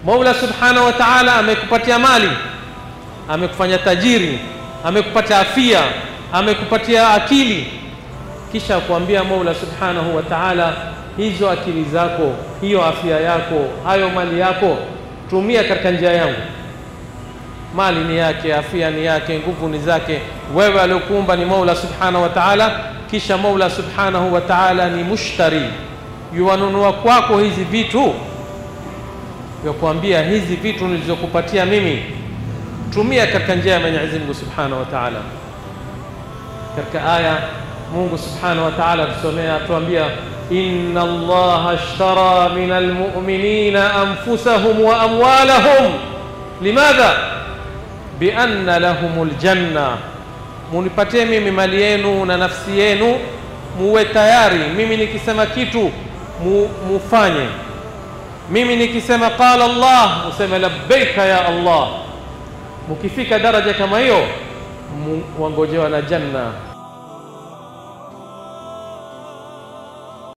Mola subhanahu wa ta'ala amekupatia mali, amekufanya tajiri, amekupatia afia, amekupatia akili, kisha kuambia Mola subhanahu wa ta'ala, hizo akili zako, hiyo afya yako, hayo mali yako, tumia katika njia yangu. Mali ni yake, afia ni yake, nguvu ni zake. Wewe aliokuumba ni Mola subhanahu wa ta'ala, kisha Mola subhanahu wa ta'ala ni mushtari, yuwanunua kwako hizi vitu vya kuambia hizi vitu nilizokupatia mimi tumia katika njia ya Mwenyezi Mungu Subhanahu wa Ta'ala. Katika aya Mungu Subhanahu wa Ta'ala tusomea tuambia, inna Allaha ashtara min almu'minina anfusahum wa amwalahum limadha bianna lahumul janna, munipatie mimi mali yenu na nafsi yenu, muwe tayari mimi nikisema kitu mu, mufanye mimi nikisema qala Allah useme labbaika ya Allah. Mukifika daraja kama hiyo, wangojewa na janna